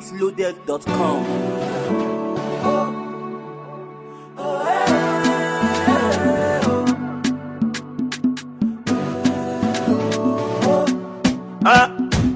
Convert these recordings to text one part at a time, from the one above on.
sweetloaded.com. Ah,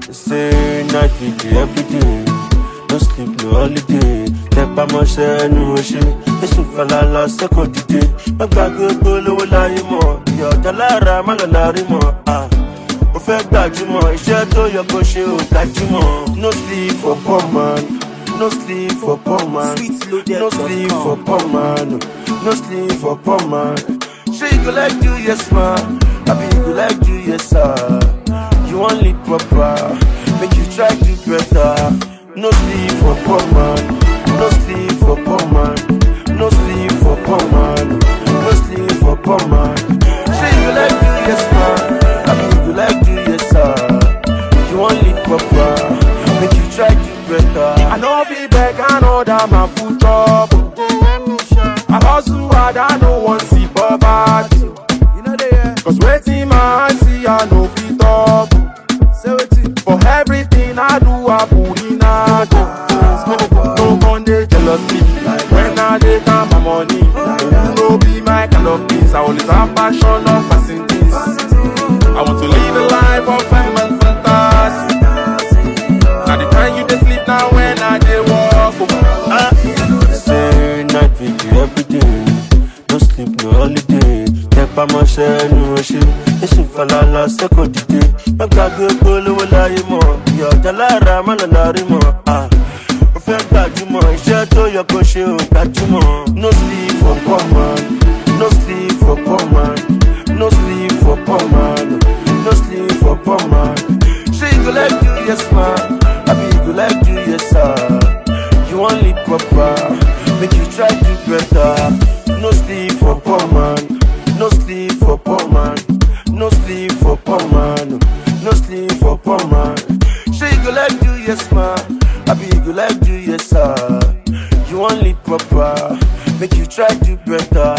say night vigil every day. No sleep, no holiday. Tẹpá mọ́ṣẹ́ ẹnu oṣù. Èsùn falala sẹ́kọ̀ọ́ dìde. Má gbàgbé polówó láyé mọ̀. Ìyá ọ̀dà lára má lọ lárí mọ̀. Ah, ó fẹ́ gbajúmọ̀. Iṣẹ́ tó yẹ kó ṣe ò gbajúmọ̀. No sleep for poor man. No sleep for poor man. No sleep for poor man. No sleep for poor man. Say you go like do yes man. Abi you go like do yes sir. You want live proper, make you try do better. No sleep for poor man, no sleep for poor man, no sleep for poor man, no sleep for poor man. Say you like do yes man, I mean you like do yes sir. You want live proper, make you try do better. I know be beg and order my food trouble. I hustle hard, I no want see poverty. Cause waiting my eyes see, I no fit talk. For everything I do, I put in a do. No one they jealous me. When I dey count my money, you no be my kind of things. I always have passion of passing things. I want to live a life of fame and fantasy. Now the time you dey sleep now when I dey walk. Oh. Ah, say night vigil every day. No sleep, no holiday. Tẹpá mọ́ṣẹ́ ẹnu oṣù. Èsùn falala sẹ́kọ̀ọ́ dìde. Má gbàgbé polówó láyé mọ̀. Ìyá ọ̀dà lára má lọ lárí mọ̀. Ah, ó fẹ́ gbajúmọ̀. Iṣẹ́ tó yẹ kó ṣe ò gbajúmọ̀. No sleep for poor man. No sleep for poor man. No sleep for poor man. No sleep for poor man. Ṣé you go like do yes man? Abi you go like do yes sir? You want live proper, make you try do better. No sleep for poor man, no sleep for poor man, no sleep for poor man, no sleep for poor man. Sure you go like do yes man, I be you go like do yes sir. You want live proper, make you try do better.